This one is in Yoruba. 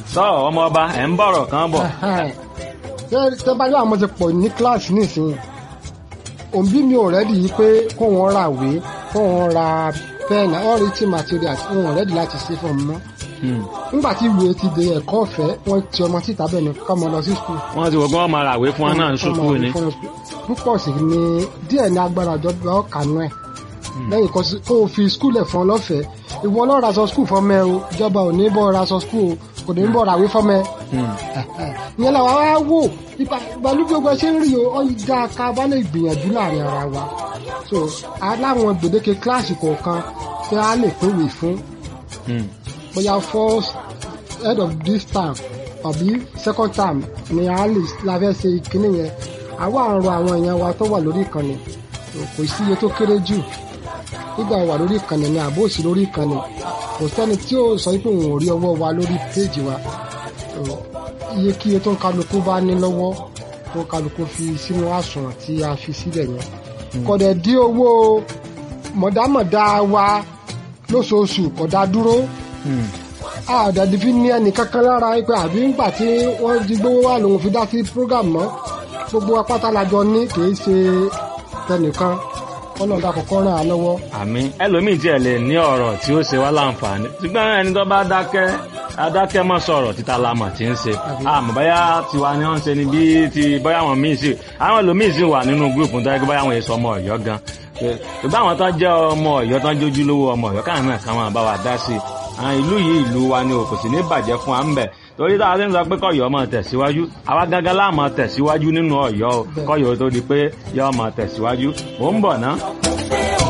sọ ọmọ ọba ẹ̀ ń bọ̀rọ̀ kan bọ̀. tẹ́ bá yọ àwọn ti pọ̀ ní kíláàsì nísìnyí òbí mi ò rẹ́dì yìí pé kó wọn ra ìwé kó wọn ra pẹ́ẹ̀nì all written materials wọn ò rẹ́dì láti ṣe fún ọmọ nígbà tí ìwé ti di ẹ̀kọ́ ọ̀fẹ́ wọ́n ti ọmọ síta bẹ́ẹ̀ ni kọ́ ọmọ lọ sí skul. wọ́n ti wọ́n gbọ́n máa ràwé fún wọn náà ní sùkúù ni. púpọ̀ sí ni díẹ̀ ní agbára ìjọba ọ̀kanú ẹ̀ lẹ́yìn kó o fi skul ẹ̀ fún ọ lọ́fẹ̀ẹ́ ìwọ lọ́ọ́ ra sọ skul fọmọ ẹ o ìjọba ò ní bọ́ ra sọ skul o kò ní bọ́ ràwé fọmọ ẹ. ìyẹn làwọn á wò ìgbàlú gbogbo ṣe ń rí o ọ dá ká bá lè gbìyànjú láàrin ara wa so aláwọn gbèdéke kíláàsì kọ̀ọ̀kan tí a lè pèwé fún bóyá first head of this term àbí second term ni a lè la fẹ́ ṣe ìkíní yẹn àwa àrùn àwọn èèyàn wa tó wà lórí ìkànnì kò sí iye tó kéré jù nígbà wà lórí ìkànnì ni àbó òsì lórí ìkànnì kò sẹ́ni tí ó sọ pé òun ò rí ọwọ́ wa lórí péèjì wa iye kí iye tó ń kálukú bá ní lọ́wọ́ tó kálukú fi sínú àsùnwọ̀n tí a fi sílẹ̀ yẹn kọ̀dẹ̀ dí owó mọ̀dámọ̀dá wa lóṣooṣù kọ̀dá dúró àdàdì fi ní ẹnì kankan lára pé àbí ńgbà tí wọ́n di gbówó wà lòun fi dá sí program mọ́ gbogbo apáta lajọ ní kìí ṣe tẹnìkan ọlọ́dà kọ̀ọ̀kan ràn án lọ́wọ́. àmín ẹlòmíì tiẹ̀ lè ní ọ̀rọ̀ tí ó ṣe wá láǹfààní ṣùgbọ́n ẹni tó bá dákẹ́ adákẹ́ mọ́ sọ̀rọ̀ títa lamọ̀ tí ń ṣe àmọ́ báyà tiwa ni wọ́n ń ṣe ni bí ti báyà wọn míì sí àwọn ẹlòmíì sì wà nínú gúrùpù tó yẹ kí báyà wọn èso ọmọ ọ̀yọ́ gan ṣùgbọ́n àwọn tó jẹ́ ọmọ ọ̀yọ́ tó ń jójú lówó ọmọ ọ̀yọ́ káwọn náà káwọn àbá wa dá sí i ìlú yìí ìlú wa ni o kò sì ní bàjẹ́ fún wa ń bẹ̀ torí tá a ti ń sọ pé kọ́yọ̀ máa tẹ̀síwájú àwa gángan láà máa tẹ̀síwájú nínú ọ̀yọ́ o kọ́yọ̀ tó di pé yọ́ máa tẹ̀síwájú mò ń bọ̀ ná.